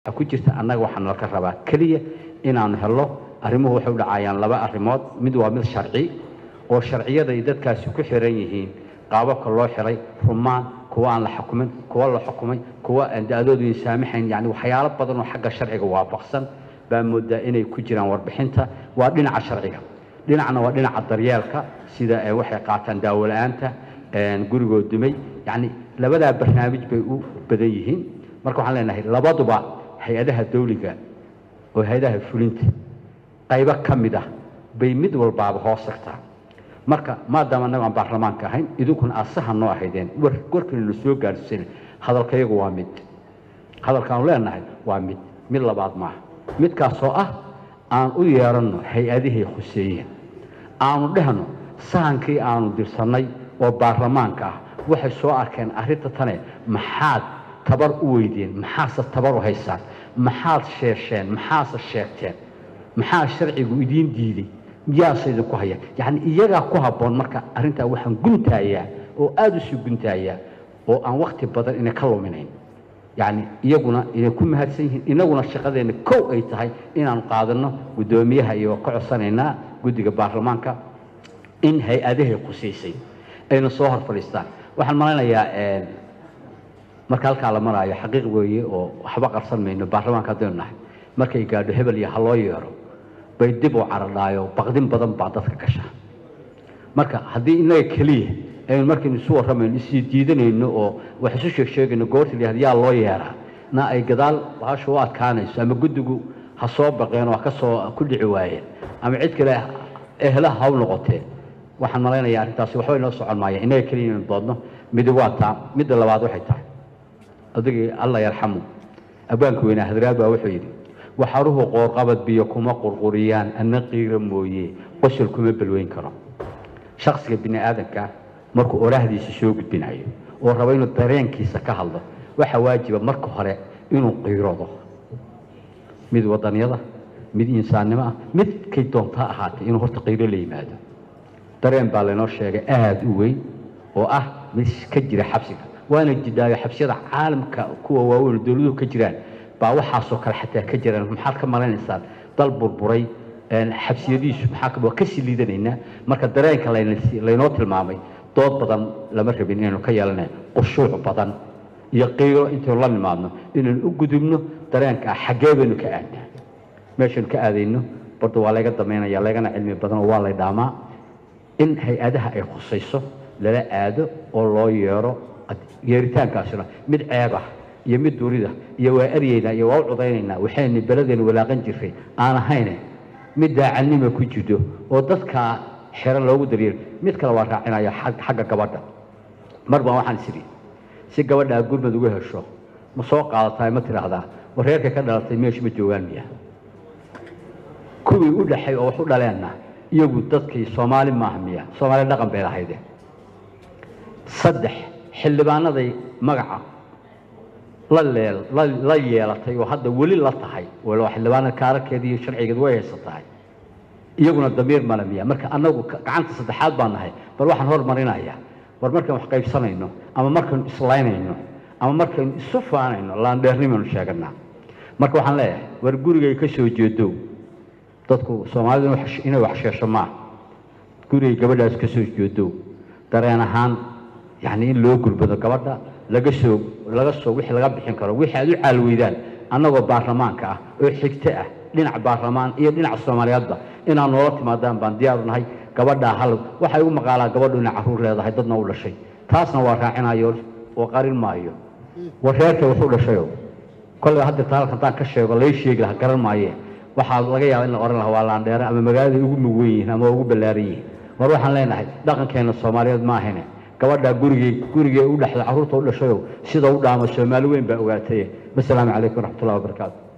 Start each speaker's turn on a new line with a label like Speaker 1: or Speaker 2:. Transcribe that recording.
Speaker 1: ku jirta annaga waxaa nalka rabaa keliya inaanu helno arrimuhu waxay u dhacayaan laba arrimood mid waa mid sharci oo sharciyada ay dadkaasi ku xiran yihiin qaababka loo xiray rumaan kuwa aan la xukumin kuwa la xukumay kuwa aan da-doodu ay saamaxayn yani waxyaalo badan oo xagga sharciga waafaqsan baa moodaa inay ku jiraan warbixinta waa dhinaca sharciga dhinacna waa dhinaca daryeelka sida eh, waxay qaataan daawo la-aanta gurigoo dumay yani labadaa barnaamij bay u badan yihiin marka waxaan leenahay labaduba hay-adaha dawliga oo hay-adaha fulinta qaybo ka mid ah bay mid walbaaba hoos tagtaa marka maadaama annago aan baarlamaanka ahayn idinkuna asaha noo ahaydeen war warkana la soo gaarsiina hadalkayagu waa mid hadalkaanu leenahay waa mid mid labaad maaha midkaasoo ah aan u yeeranno hay-adihii khuseeyeen aanu dhehno sahankii aanu dirsannay oo baarlamaanka ah waxay soo arkeen arrinta tane maxaad tabar u weydeen maxaase tabar u haysaan maxaad sheesheen maxaase sheegteen maxaa sharcigu idiin diiday miyaase idinku haya yacni iyagaa ku habboon marka arrintaa waxaan guntaayaa oo aada u sii guntaayaa oo aan wakti badan inay ka luminayn yacni iyaguna inay ku mahadsan yihiin inaguna shaqadeenna kow ay tahay inaanu qaadanno guddoomiyaha iyo ka codsanaynaa guddiga baarlamaanka in hay-adahay khusaysay ayna soo hor fadhiistaan waxaan malaynayaa marka halkaa la maraayo xaqiiq weeye oo waxba qarsan mayno baarlamaanka haddaynu nahay markay gaadho hebel iyo ha loo yeero bay dib u caradhaayo baqdin badan baa dadka gasha marka haddii innaga keliya aynu markaynu isu warramayno isii diidanayno oo wax isu sheeg sheegayno goorta la yihahdo yaa loo yeeraa na ay gadaal bahasha u adkaanayso ama guddigu ha soo baqeen oo ha ka soo ku dhici waayeen ama cid kale ehlaha ha u noqotee waxaan malaynayaa arrintaasi waxbay noo socon maayeen innaga keliya inaynu doodno midi waa taa midda labaad waxay tahay adigii alla yarxamu abwaanka weynaa hadraad baa wuxuu yidhi waxaruhu qoorqabad biyo kuma qurquriyaan anna qiira mooye qosol kuma balweyn karo shaksiga bini aadamka markuu oraahdiisa soo gudbinayo oo rabo inuu dareenkiisa ka hadlo waxaa waajiba marka hore inuu qiiroodo mid wadanyada mid insaannimo ah midkay doontaa ahaatay inuu horta qiiro la yimaado dareen baa laynoo sheegay aada u weyn oo ah mid ka jira xabsiga waana jidhaayo xabsiyada caalamka kuwa waaweyn oo dowladuhu ka jiraan baa waxaasoo kale xataa ka jiraan maxaad ka malanaysaan dal burburay xabsiyadiisu maxaa waa kasii liidanaynaa marka dareenka laynoo tilmaamay dood badan lama rabin inaynu ka yeelana qushuuc badan iyo qiiro intaynu la nimaadno inaynu u gudubno dareenka ah xaggee baynu ka aadnaa meeshaynu ka aadayno barda waa layga damaynaya laygana cilmi badan oo waa lay dhaamaa in hay-adaha ay khusayso lala aado oo loo yeero yeeritaankaasina mid ceeb ah iyo mid durida iyo waa eryeynaa iyo waa u cudaynaynaa waxaynu beladeenu walaaqan jirray aan ahayne mid daacadnima ku jirto oo dadkaa xero loogu daryeelo mid kale waa raacinaya xagga gabadha mar baan waxaan isiri si gabadhaa gurmad uga hesho ma soo qaadataay ma tidhaahdaa wareerka ka dhalatay meeshu ma joogaan miya kuwii u dhaxay oo wax u dhaleenna iyagu dadkii soomaali maaha miya soomaali dhaqan bay lahayde saddex xildhibaanaday magaca la leel la yeelatay oo hadda weli la tahay walo xildhibaanada kaararkeeda iyo sharcigeed way haysatahay iyaguna damiir male miya marka annagu gacanta saddexaad baan nahay bal waxaan hormarinayaa war markaan wax qaybsanayno ama markaynu islaynayno ama markaynu isu faanayno laandheernimaynu sheeganaa marka waxaan leeyahay war gurigay ka soo jeedow dadku soomaalidu inay wax sheesho maaha gurigay gabadhaas ka soo jeedow dareen ahaan yacni in loo gurbado gabadha laga soo laga soo wixii laga bixin karo wixii aad u caalweydaan annagoo baarlamaanka ah oo xigto ah dhinac baarlamaan iyo dhinaca soomaaliyeedba inaad noola timaadaan baan diyaaru nahay gabadhaa hal waxaa igu maqaalaa gabadhu inay carruur leedahay dadna u dhashay taasna waa raacinayo oo qarin maayo wareerka wuxuu dhashayo kolley hadda taalka haddaan ka sheego lay sheegi lahaa garan maaye waxaa laga yaaba in la ohan lahaa waa laandheere ama magaalada ugu mugwen yihiin ama ugu ballaaran yihiin war waxaan leenahay dhaqankeena soomaaliyeed ma ahayne gabadhaa gurigii gurigee u dhexda carruurta u dhashayo sida u dhaamo soomaali weyn baa ogaataye wasalaamu calaykum waraxmatullahi wabarakaatu